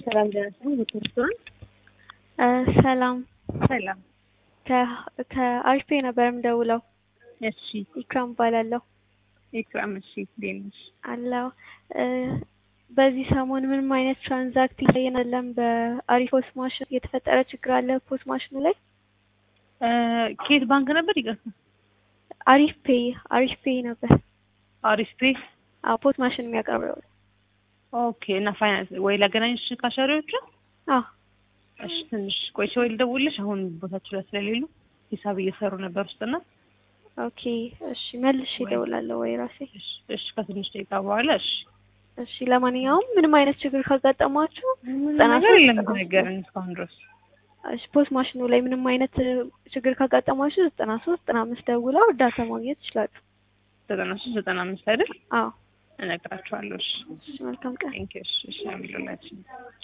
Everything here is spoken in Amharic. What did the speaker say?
ሰላም ደረሰኝ ቤተሰብ ሰላም ሰላም ከአሪፍ ነበር የምደውለው። እሺ ኢክራም እባላለሁ ኢክራም እሺ እንዴት ነሽ አለው። በዚህ ሰሞን ምንም አይነት ትራንዛክት እያየን አይደለም። በአሪፍ ፖስ ማሽን የተፈጠረ ችግር አለ ፖስ ማሽኑ ላይ። ከየት ባንክ ነበር ይቅርታ አሪፍ ፔይ አሪፍ ፔይ ነበር። አሪፍ ፔ አዎ ፖስ ማሽን የሚያቀርበው ኦኬ እና ፋይናንስ ወይ ላገናኝሽ ካሻሪዎቹ አዎ እሺ ትንሽ ቆይቼ ወይ ልደውልሽ አሁን ቦታችሁ ላይ ስለሌሉ ሂሳብ እየሰሩ ነበር ውስጥና ኦኬ እሺ መልሼ እደውላለሁ ወይ ራሴ እሺ እሺ ከትንሽ ደቂቃ በኋላ እሺ እሺ ለማንኛውም ምንም አይነት ችግር ካጋጠማችሁ ዘጠና ነገር የለም ነገርን እስካሁን ድረስ እሺ ፖስት ማሽኑ ላይ ምንም አይነት ችግር ካጋጠማችሁ ዘጠና ሶስት ዘጠና አምስት ደውለው እርዳታ ማግኘት ይችላሉ። ዘጠና ሶስት ዘጠና አምስት አይደል አዎ እነግራችኋለሁ እሺ እሺ መልካም ቀን። ቴንኪው እሺ እሺ አሚሉላችን